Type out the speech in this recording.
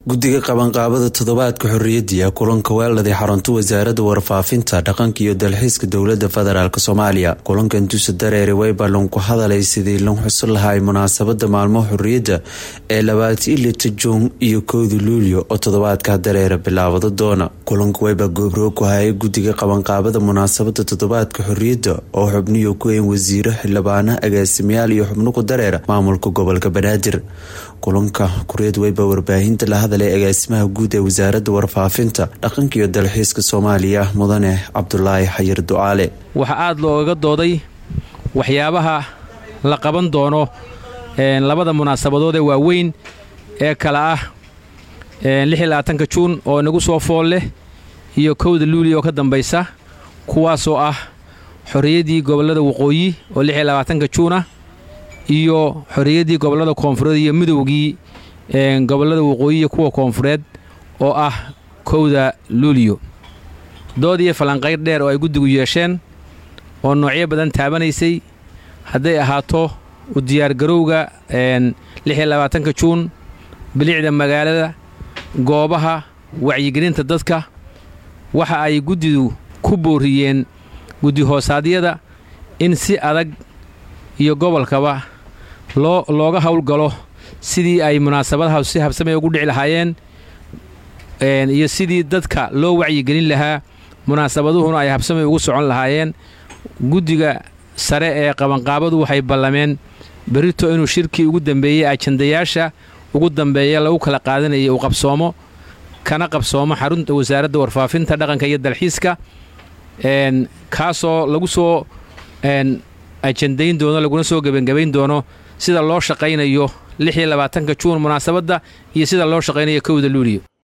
guddiga qabanqaabada toddobaadka xorriyadda kulanka weeladii xarunta wasaaradda warfaafinta dhaqanka iyo dalxiiska dowladda federaalk soomaaliya kulankan duuse dareere wayballan ku hadalay sidii lan xusin lahay munaasabada maalmo xorriyadda ee labaati ilita juun iyo kowda luulyo oo toddobaadka dareere bilaabada doona kulanka wayba goobroog ku hayay guddiga qabanqaabada munaasabada toddobaadka xorriyadda oo xubniyo ku een wasiiro xildhibaana agaasimayaal iyo xubno ku dareera maamulka gobolka banaadir kulanka kureed weyba warbaahinta la hadalay agaasimaha guud ee wasaaradda warfaafinta dhaqanka iyo dalxiiska soomaaliya mudane cabdulaahi xayir ducaale waxaa aada loogaga dooday waxyaabaha la qaban doono labada munaasabadood ee waaweyn ee kala ah lixiyolabaatanka juun oo inagu soo fool leh iyo kowda luuli oo ka dambaysa kuwaasoo ah xorriyaddii gobollada waqooyi oo lixiyo labaatanka juun ah iyo xorriyaddii gobollada koonfureed iyo midowgii gobollada waqooyi iyo kuwa koonfureed oo ah kowda luuliyo dood iyo falanqayr dheer oo ay guddigu yeesheen oo noocyo badan taabanaysay hadday ahaato u diyaargarowga lixiyo labaatanka juun bilicda magaalada goobaha wacyigelinta dadka waxa ay guddidu ku booriyeen guddi hoosaadyada in si adag iyo gobolkaba loo looga howlgalo sidii ay munaasabadaha si habsamay ugu dhici lahaayeen iyo sidii dadka loo wacyigelin lahaa munaasabaduhuna ay habsamay ugu socon lahaayeen guddiga sare ee qabanqaabadu waxay ballameen berito inuu shirkii ugu dambeeyey ajandayaasha ugu dambeeya lagu kala qaadanayay uu qabsoomo kana qabsoomo xarunta wasaaradda warfaafinta dhaqanka iyo dalxiiska kaasoo lagu soo ajandayn doono laguna soo gebangebayn doono sida loo shaqaynayo lixiyo labaatanka juun munaasabadda iyo sida loo shaqaynayo kowda luuliyo